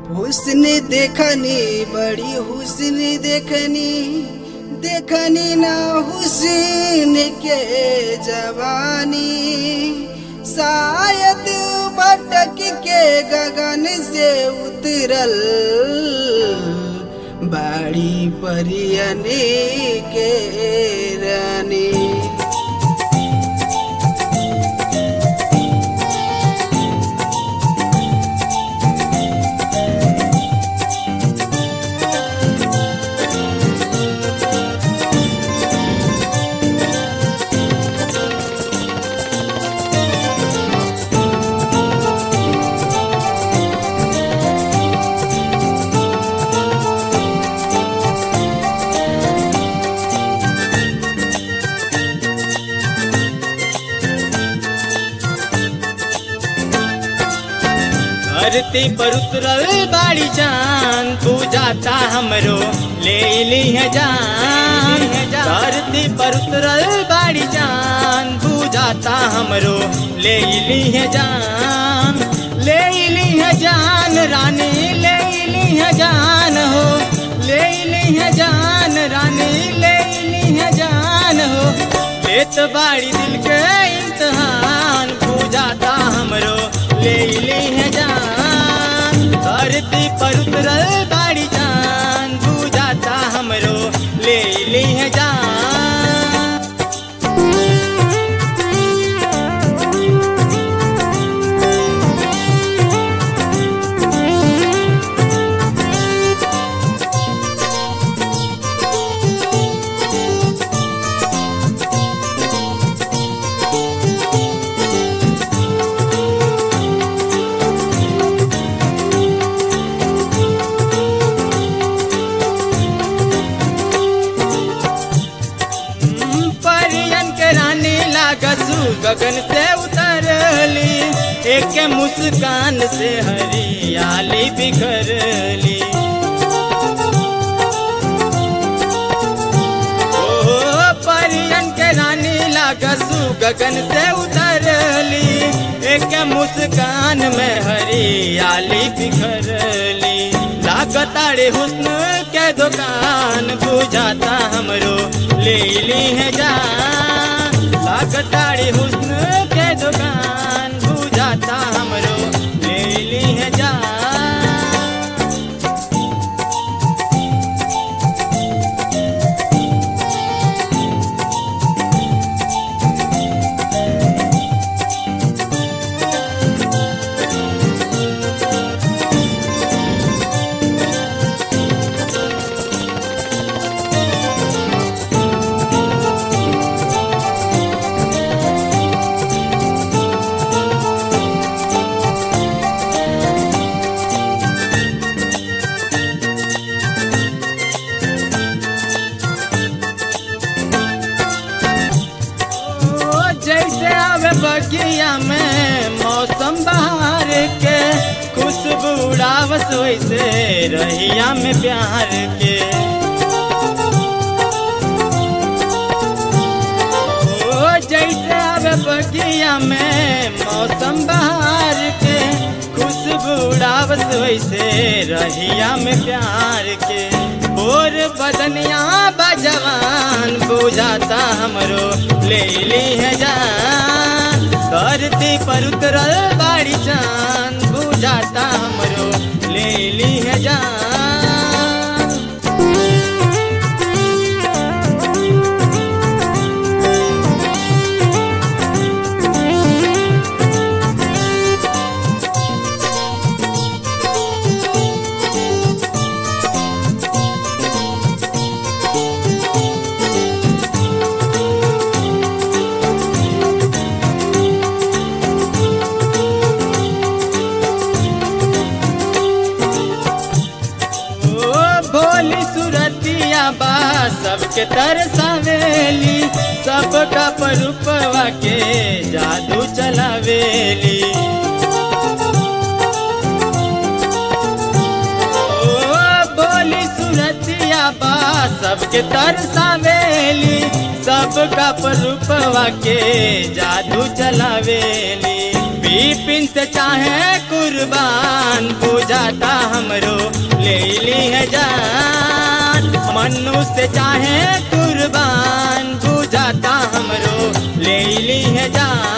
हुस्न देखनी बड़ी हुस्न देखनी देखनी ना हुस्न के जवानी शायद भटक के गगन से उतरल बाड़ी परियने के रानी धरती पर उतरल बाड़ी जान तू जाता हमरो ले ली है जान धरती पर उतरल बाड़ी जान तू जाता हमरो ले ली है जान ले ली है जान रानी ले ली है जान हो ले ली है जान रानी ले ली है जान हो लेत बाड़ी दिल के इम्तहान पूजाता हमरो ले ली है जान धरती पर उतरल बाड़ी जान पूजाता हमरो ले ली है जान परियन के रानी लागसू गगन से उतरली एक मुस्कान से हरियाली बिखरली ओ परियन के रानी लागसू गगन से उतरली एक मुस्कान में हरियाली बिखरली लागताड़े हुस्न के दुकान बुझाता हमरो ले ली है जान लागताड़े हुस्न के दुकान बुझाता हमरो ले ली है जान ओ जैसे आवे बगिया में मौसम बहार के खुशबू उड़ावस वैसे रहिया में प्यार के ओ जैसे आवे बगिया में मौसम बहार के खुशबू उड़ावस वैसे रहिया में प्यार के और बदनिया बजवान बुझाता हमरो ले ली है जान धरती पर उतरल बाड़ी चांद बुझाता हमरो ले ली है जान ओ भोली सुरतिया बा सबके तरसावेली सबका परुपवा के जादू चलावेली ओ भोली सुरतिया बा सबके तरसावेली सबका परुपवा के जादू चलावेली बिपिन से चाहे कुर्बान बुझाता हमरो ले ली है जान मनुष्य चाहे कुर्बान बुझाता हमरो ले ली है जान